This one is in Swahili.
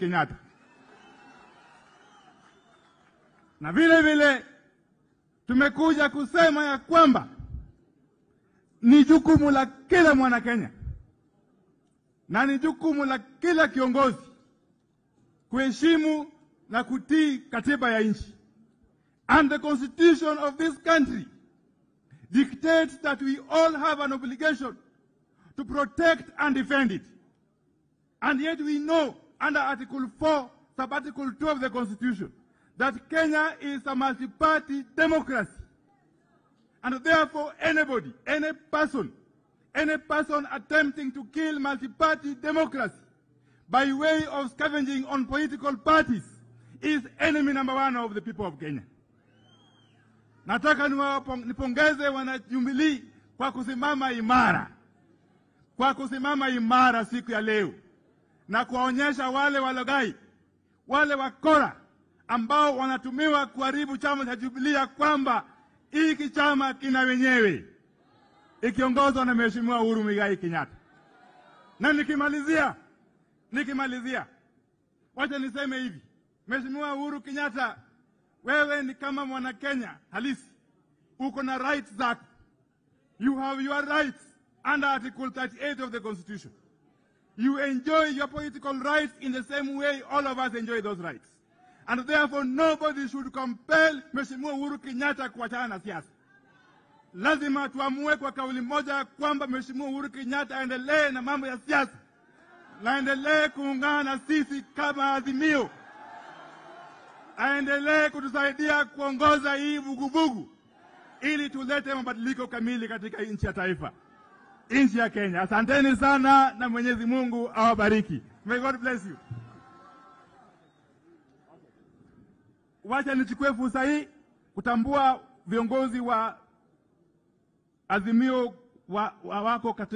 Kenyatta. Na vile vile tumekuja kusema ya kwamba ni jukumu la kila mwana Kenya na ni jukumu la kila kiongozi kuheshimu na kutii katiba ya nchi. And the constitution of this country dictates that we all have an obligation to protect and defend it. And yet we know under Article 4, sub-article 2 of the Constitution, that Kenya is a multi-party democracy. And therefore anybody, any person, any person attempting to kill multi-party democracy by way of scavenging on political parties is enemy number one of the people of Kenya. Nataka niwapong- nipongeze wanajubilii kwa kusimama imara, kwa kusimama imara siku ya leo na kuwaonyesha wale walaghai, wale wakora ambao wanatumiwa kuharibu chama cha Jubilee kwamba hiki chama kina wenyewe, ikiongozwa na Mheshimiwa Uhuru Muigai Kenyatta. Na nikimalizia, nikimalizia, wacha niseme hivi, Mheshimiwa Uhuru Kenyatta, wewe ni kama mwana Kenya halisi, uko na rights zako. You have your rights under Article 38 of the Constitution. You enjoy your political rights in the same way all of us enjoy those rights. And therefore nobody should compel Mheshimiwa Uhuru Kenyatta kuachana na siasa. Lazima tuamue kwa kauli moja kwamba Mheshimiwa Uhuru Kenyatta aendelee na mambo ya siasa, na aendelee kuungana na sisi kama Azimio, aendelee kutusaidia kuongoza hii vuguvugu ili tulete mabadiliko kamili katika nchi ya taifa, nchi ya Kenya. Asanteni sana na Mwenyezi Mungu awabariki. May God bless you. Wacha nichukue fursa hii kutambua viongozi wa Azimio wa, wa wako katika